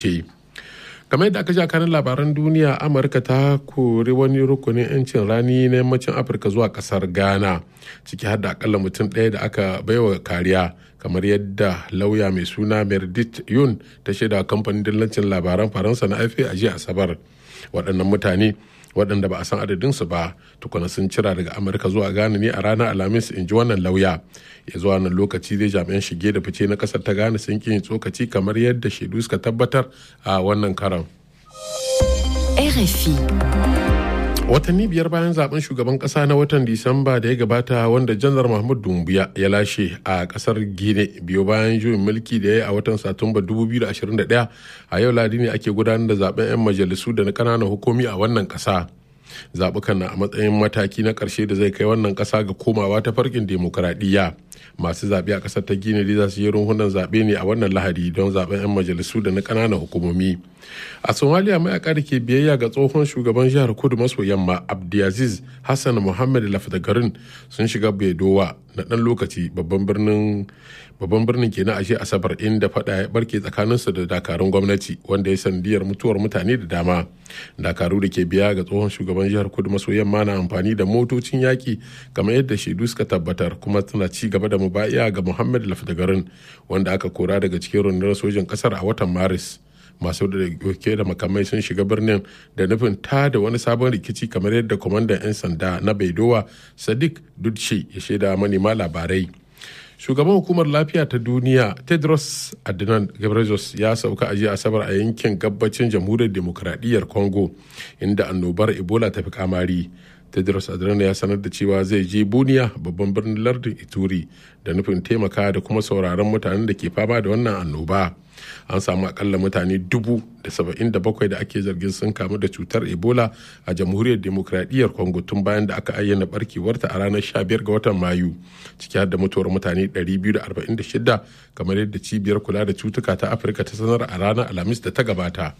ce kamar yadda aka ja kanin labaran duniya amurka ta kori wani rukunin 'yancin rani na yammacin afirka zuwa kasar ghana ciki har da akalla mutum ɗaya da aka baiwa kariya kamar yadda lauya mai suna meredith yun ta shaida kamfanin dillancin labaran faransa na afe a jiya asabar waɗannan mutane waɗanda ba a san adadinsu ba tukuna sun cira daga amurka zuwa ghana ne a ranar alhamis in ji wannan lauya ya zuwa nan lokaci dai jami'an shige da fice na ƙasar ta ghana sun yin tsokaci kamar yadda shaidu suka tabbatar a wannan karan RFI. watanni biyar bayan zaben shugaban kasa na watan disamba da ya gabata wanda janar mahmud dumbuya ya lashe a kasar gine biyo bayan juyin mulki da ya yi a watan satumba 2021 a yau ladi ne ake gudanar da zaben 'yan majalisu da na kananan hukumi a wannan kasa zaɓukan na a matsayin mataki na ƙarshe da zai kai wannan ƙasa ga komawa ta farkin demokuraɗiyya masu zaɓe a ƙasar ta gini za su yi runhunan zaɓe ne a wannan lahadi don zaɓen 'yan majalisu da na ƙananan hukumomi a somaliya mayaka da ke biyayya ga tsohon shugaban jihar kudu maso yamma abdulaziz hassan muhammad lafdagarin sun shiga bedowa na ɗan lokaci babban birnin babban birnin ke na ashe asabar inda fada ya barke tsakaninsu da dakarun gwamnati wanda ya sandiyar mutuwar mutane da dama dakaru da ke biya ga tsohon shugaban jihar kudu maso yamma na amfani da motocin yaki kamar yadda shaidu suka tabbatar kuma tana ci gaba da mubaya ga muhammad lafdagarin wanda aka kora daga cikin rundunar sojin kasar a watan maris masu da ke da makamai sun shiga birnin da nufin ta da wani sabon rikici kamar yadda kwamandan 'yan sanda na baidowa sadiq dudshi ya shaida manema labarai shugaban hukumar lafiya ta duniya tedros adhanom ghebreyesus ya sauka a jiya asabar a yankin gabacin jamhuriyar demokradiyyar congo inda annobar ebola ta fi kamari tedros adhanom ya sanar da cewa zai je buniya babban birnin lardin ituri da nufin taimaka da kuma sauraron mutanen da ke fama da wannan annoba an samu akalla mutane dubu da saba'in da bakwai da ake zargin sun kamu da cutar ebola a jamhuriyar demokradiyyar congo tun bayan da aka ayyana barkewarta a ranar 15 ga watan mayu ciki har da mutuwar mutane 246 kamar yadda cibiyar kula da cutuka ta afirka ta sanar a ranar alhamis da ta gabata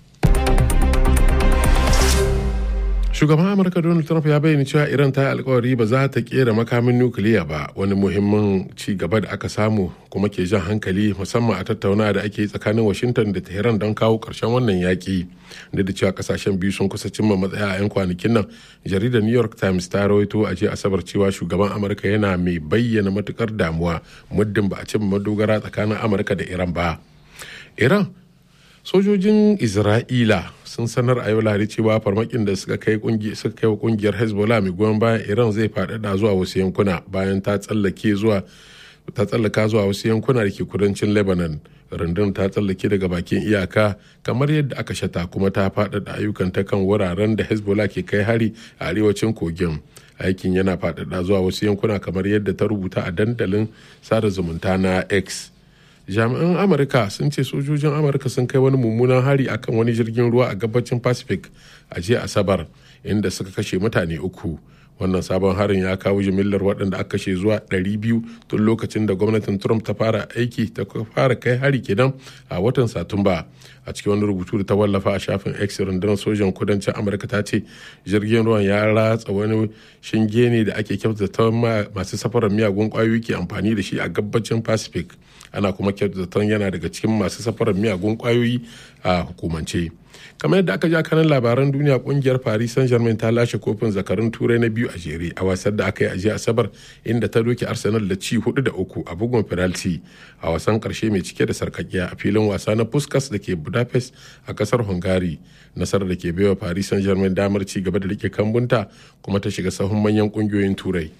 shugaban amurka donald trump ya bayyana cewa iran ta yi alkawari ba za ta kera makamin nukiliya ba wani muhimmin ci gaba da aka samu kuma ke jan hankali musamman a tattauna da ake tsakanin washington da tehran don kawo karshen wannan yaƙi da da cewa kasashen biyu sun kusa cimma matsaya a 'yan kwanakin nan jaridar new york times ta rawaito a jiya asabar cewa shugaban amurka yana mai bayyana matukar damuwa muddin ba a cimma madogara tsakanin amurka da iran ba iran sojojin isra'ila sun sanar a yau lahadi cewa farmakin da suka kai suka kai wa kungiyar hezbollah mai goyon bayan iran zai faɗaɗa zuwa wasu yankuna bayan ta tsallake zuwa ta tsallaka zuwa wasu yankuna da ke kudancin lebanon rundun ta tsallake daga bakin iyaka kamar yadda aka shata kuma ta faɗaɗa ayyukan ta kan wuraren da hezbollah ke kai hari a arewacin kogin aikin yana faɗaɗa zuwa wasu yankuna kamar yadda ta rubuta a dandalin sada zumunta na x jami'an amurka sun ce sojojin amurka sun kai wani mummunan hari akan wani jirgin ruwa a gabacin pacific a jiya asabar inda suka kashe mutane uku wannan sabon harin ya kawo jimillar waɗanda aka kashe zuwa 200 tun lokacin da gwamnatin trump ta fara aiki ta fara kai hari kenan a watan satumba a cikin wani rubutu da ta wallafa a shafin x rundunar sojan kudancin amurka ta ce jirgin ruwan ya ratsa wani shinge ne da ake kyautata masu safarar miyagun kwayoyi ke amfani da shi a gabacin pacific ana kuma kyautata yana daga cikin masu safarar miyagun kwayoyi a hukumance kamar yadda aka ja kanan labaran duniya kungiyar paris saint germain ta lashe kofin zakarun turai na biyu a jere a wasar da aka yi a jiya asabar inda ta doke arsenal da ci hudu da uku a bugun penalty a wasan karshe mai cike da sarkakiya a filin wasa na puskas da ke budapest a kasar hungary nasarar da ke baiwa paris saint germain damar ci gaba da rike kambunta kuma ta shiga sahun manyan kungiyoyin turai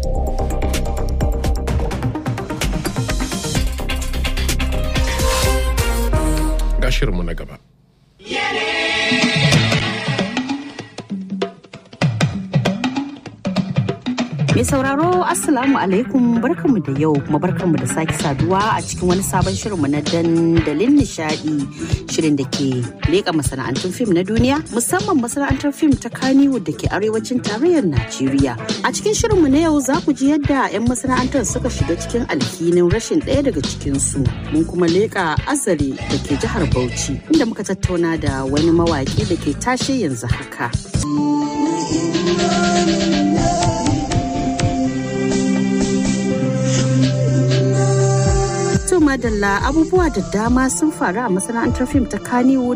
ga shirinmu na gaba Mai sauraro Assalamu alaikum barkanmu da yau kuma barkanmu da sake saduwa a cikin wani sabon shirinmu na dandalin nishadi shirin da ke leƙa masana'antun fim na duniya musamman masana'antar fim ta Kannywood da ke arewacin tarayyar Najeriya. A cikin shirinmu na yau za ku ji yadda 'yan masana'antar suka shiga cikin alhinin rashin ɗaya daga cikinsu. Mun kuma leƙa azare da ke jihar Bauchi inda muka tattauna da wani mawaƙi da ke tashe yanzu haka. To To madalla abubuwa da dama sun faru a masana'antar fim ta Kannywood